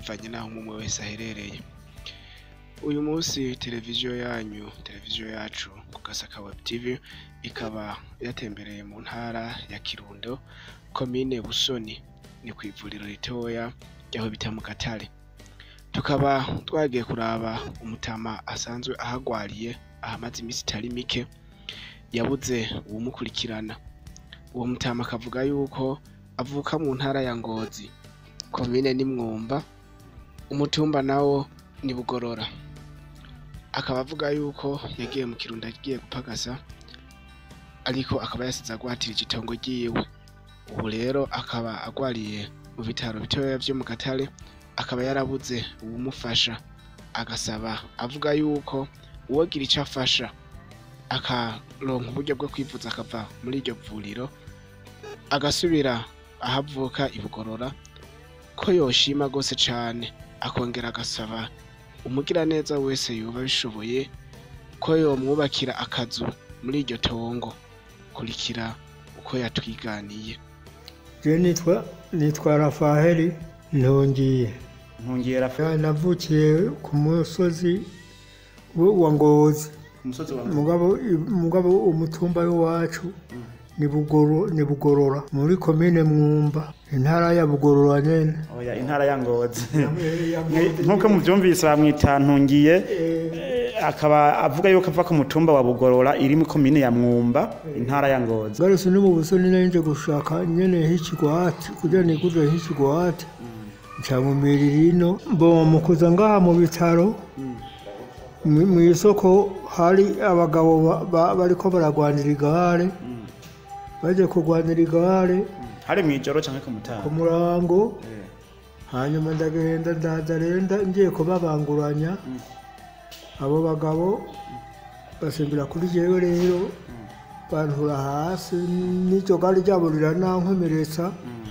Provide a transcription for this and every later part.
bivanye n'aho umwe wese aherereye uyu munsi televiziyo yanyu televiziyo yacu ku gasaka web tv ikaba yatembereye mu ntara ya kirundo komine busoni ni ku ivuriro ritoya ryaho bita mu gatare tukaba twagiye kuraba umutama asanzwe ahagwariye ahamaze iminsi itari mike yabuze uwumukurikirana uwo mutama akavuga yuko avuka mu ntara ya ngozi komine ni mwumba umutumba nawo ni bugorora akaba avuga yuko yagiye mu kirundo agiye gupagasa ariko akaba yasize agwatirije itongo ryiwe ubu rero akaba agwariye mu bitaro bitoya vyo mu gatare akaba yarabuze uwumufasha agasaba avuga yuko uwogira ico afasha akaronka uburyo bwo kwivuza akava muri iryo vuriro agasubira aho avuka i bugorora ko yoshima gose cane akongera agasaba umugiraneza wese yoba abishoboye ko yomwubakira akazu muri iryo tongo kurikira uko yatwiganiye Je nitwa nitwa Rafaheli Ntongiye. ntungiye rafa Ya, Navukiye ku musozi wa wa Ngozi. ku musozi wa Mugabo mugabo umutumba w'iwacu ni Bugoro ni Bugorora muri komine Mwumba intara ya Bugorora nyene. oya intara ya ngozi Ya Ngozi. nk'uko muvyumvise bamwita ntungiye Eh, eh, akaba avuga yuko ava ku mutumba wa bugorora iri mu komine ya mwumba intara ya ngozi Garose ni mu busoni nanje gushaka nyene h'ikigwati kugira nigurire h'ikigwati. Ncamumirira ino mbo mukuza ngaha mu bitaro mu mu isoko hari abagabo ba- ba- bariko baragwanira igare baje kugwanira igare hari mw'ijoro canke ku ku mutaga murango Eh, hanyuma ndagenda ndaza renda ngiye kubabanguranya abo bagabo basimbira kuri jewe rero bantura hasi n'iryo gare ryabo riranankomeretsa mm,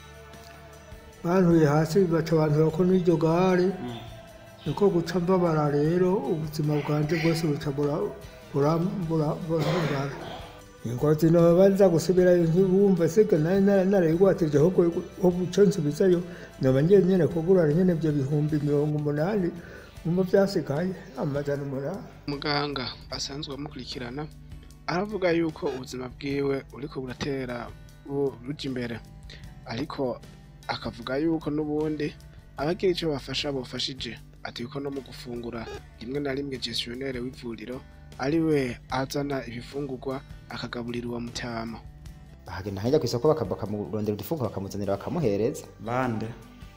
bantuye hasi baca bantura ko n'iryo gare niko guca mbabara rero ubuzima bwanje bwose buca bura- bura- bura- burahungara ingozi noba nza gusubirayo ntibumva sega nari nara- narayigwatije ahubwo ho buca nsubizayo noba ngiye nyene kugurana nyene ivyo bihumbi mirongo umunani mumva vyasigaye amajana umunani muganga asanzwe amukurikirana aravuga yuko ubuzima bwiwe uriko buratera bu- buja imbere ariko akavuga yuko n'ubundi abagira ico bafasha bofashije ati yuko no mu gufungura rimwe na rimwe gestionnaire w'ivuriro ari we azana ibifungurwa akagaburira uwo mutama ahagenda nkajya ku isoko baka- bakamurondera udufuko bakamuzanira bakamuhereza bande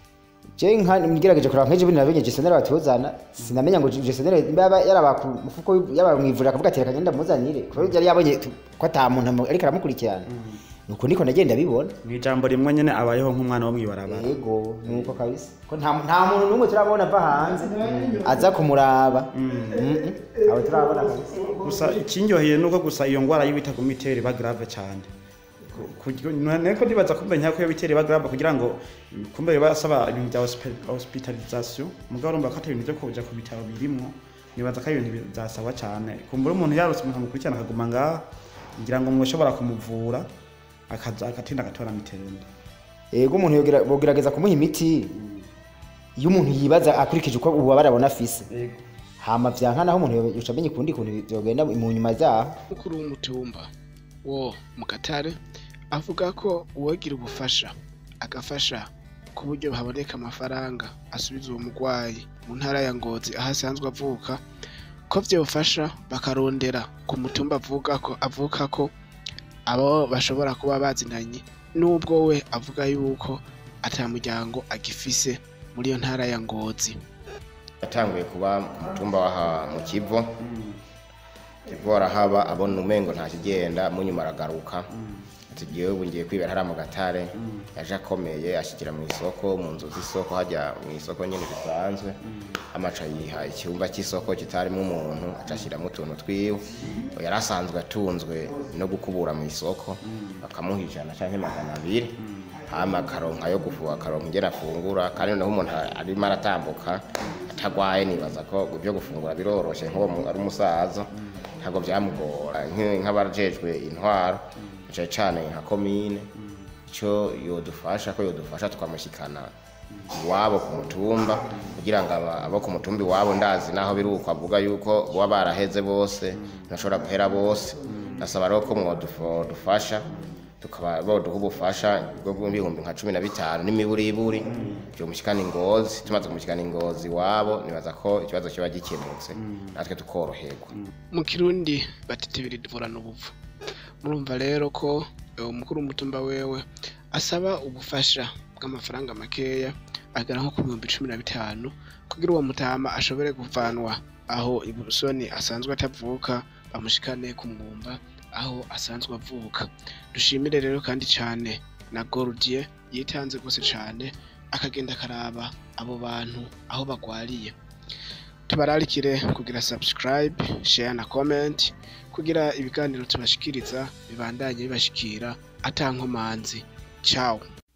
je nka ngerageje kuraba nk'ejo bundi nabonye gestionnaire batuzana sinamenya ngo gestionnaire yaba yaraba ku mufuko wi- yaba mwivurira akavuga ati reka ngenda muzanire kubera yari yabonye tu- ko ata muntu amu- ariko aramukurikirana nuko niko nagenda bibona mw'ijambo rimwe nyene abayeho nk'umwana wo mw'ibarabara yego nuko kabisa ko nta nta muntu n'umwe turabona ava hanze aza kumuraba Mhm. abo turabona kabisa gusa ikinyoheye nuko gusa iyo ngwara y'ibitaguma itera iba grave cane Ku- ku- niko ndibaza kumbe nyako iyo bitera iba grave kugira ngo mm, kumbe basaba ibintu bya hospi- hospitalisation mugabo urumva ko atari ibintu vyo kuja ku bitaro birimwo nibaza ko ari ibintu bizasaba cane kumbura umuntu yarose umuntu amukurikirana akaguma ngaha ngira ngo mwoshobora kumuvura akaza agatinda agatora mitende yego umuntu yogira- bogerageza kumuha imiti iyo umuntu yibaza akurikije uko ububabare abona afise hama vyanka naho umuntu yo- yoca amenya ukundi kuntu vyogenda mu nyuma zaho mukuru w'umutumba wo mu gatare avuga ko uwagira ubufasha agafasha ku buryo haboneka amafaranga asubiza uwo murwayi mu ntara ya ngozi aho asanzwe avuka ko vyofasha bakarondera ku mutumba avuga ko avuka ko abo bashobora kuba bazinanye nubwo we avuga yuko ata muryango agifise muri iyo ntara ya ngozi yatanguye kuba ku mutumba w'aha mu kivo kivo arahaba abona umengo nta kigenda munyuma aragaruka ati jewe ubu ngiye kwibera hariya mu gatare yaje akomeye ashyikira mu isoko mu nzu z'isoko hajya mu isoko nyine bisanzwe amaca yiha icyumba cy'isoko kitarimo umuntu aca ashyiramo utuntu twiwe yari asanzwe atunzwe no gukubura mu isoko bakamuha ijana cyangwa magana abiri hama akaronka yo gufuha akaronka ingene afungura kandi noneho umuntu arimo aratambuka atagwaye nibaza ko ibyo gufungura biroroshe nk'uwo mu- ari umusaza ntabwo byamugora Nk'i- nk'abajejwe intwaro cyane cyane nka komine icyo yodufasha ko yodufasha tukamushyikana iwabo ku mutumba kugira ngo aba- abo ku mutumba iwabo ndazi naho biri uko avuga yuko baba baraheze bose ntashobora guhera bose nasaba rero ko mwadufasha tukaba boduha ubufasha bwo bw'ibihumbi nka cumi na bitanu n'imiburiburi byomushikana ingozi tumaze kumushikana ingozi iwabo nibaza ko ikibazo kiba gikemutse natwe tukoroherwa mu kirundi batitibira ivurana ubuvu murumva rero ko eh, umukuru w'umutumba wewe asaba ubufasha bw'amafaranga makeya agera nko ku bihumbi cumi na bitanu kugira uwo mutama ashobore kuvanwa aho ibusoni asanzwe atavuka bamushikane ku mwumba aho asanzwe avuka dushimire rero kandi cyane na Gordier yitanze rwose cyane akagenda akaraba abo bantu aho bagwariye tubararikire kugira subscribe share na comment kugira ibiganiro tubashikiriza bibandanye bibashikira atankomanzi ciao